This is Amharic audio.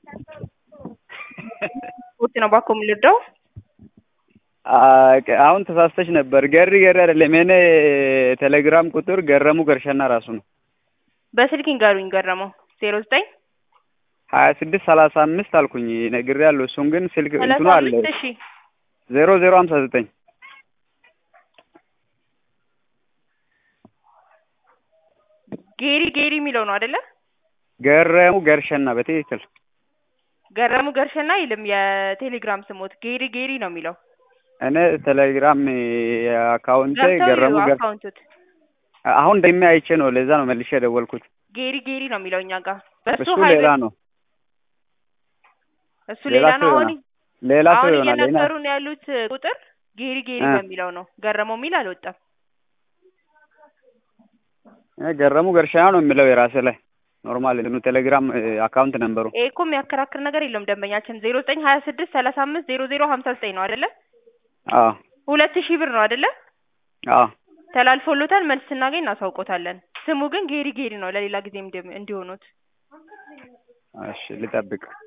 ውድ ነው ባኮ የምልወደው አሁን ተሳስተሽ ነበር። ገሪ ገሪ አይደለም የኔ ቴሌግራም ቁጥር ገረሙ ገርሸና ራሱ ነው። በስልክ ይንገሩኝ። ገረመው ዜሮ ዘጠኝ ሀያ ስድስት ሰላሳ አምስት አልኩኝ ነግሬያለሁ። እሱን ግን ስልክ እንትኑ ሰላሳ አለ አምስት እሺ ዜሮ ዜሮ ሀምሳ ዘጠኝ ጌሪ ጌሪ የሚለው ነው አይደለ? ገረሙ ገርሸና በትክክል ገረሙ ገርሸና አይልም የቴሌግራም ስሞት ጌሪ ጌሪ ነው የሚለው። እኔ ቴሌግራም አካውንቴ ገብተው ገረሙ ይዩ ገር አካውንቱት አሁን እንደሚ አይቼ ነው ለዛ ነው መልሼ የደወልኩት። ጌሪ ጌሪ ነው የሚለው እኛ ጋር በሱ እሱ ሀይል ሌላ ነው እሱ ሌላ ነው። ሰው አሁን ይሆናል ሌላ ሰው አሁን ይሆናል። እኔ እየነገሩን ያሉት ቁጥር ጌሪ ጌሪ እ በሚለው ነው። ገረመው የሚል አልወጣም። እኔ ገረሙ ገርሸና ነው የሚለው የራሴ ላይ ኖርማል እንትኑ ቴሌግራም አካውንት ነንበሩ ይሄ እኮ የሚያከራክር ነገር የለውም። ደንበኛችን ዜሮ ዘጠኝ ሀያ ስድስት ሰላሳ አምስት ዜሮ ዜሮ ሀምሳ ዘጠኝ ነው አይደለ? አዎ ሁለት ሺህ ብር ነው አይደለ? አዎ ተላልፎሎታል። መልስ ስናገኝ እናሳውቆታለን። ስሙ ግን ጌሪ ጌሪ ነው። ለሌላ ጊዜ እንዲሆኑት እሺ ልጠብቅ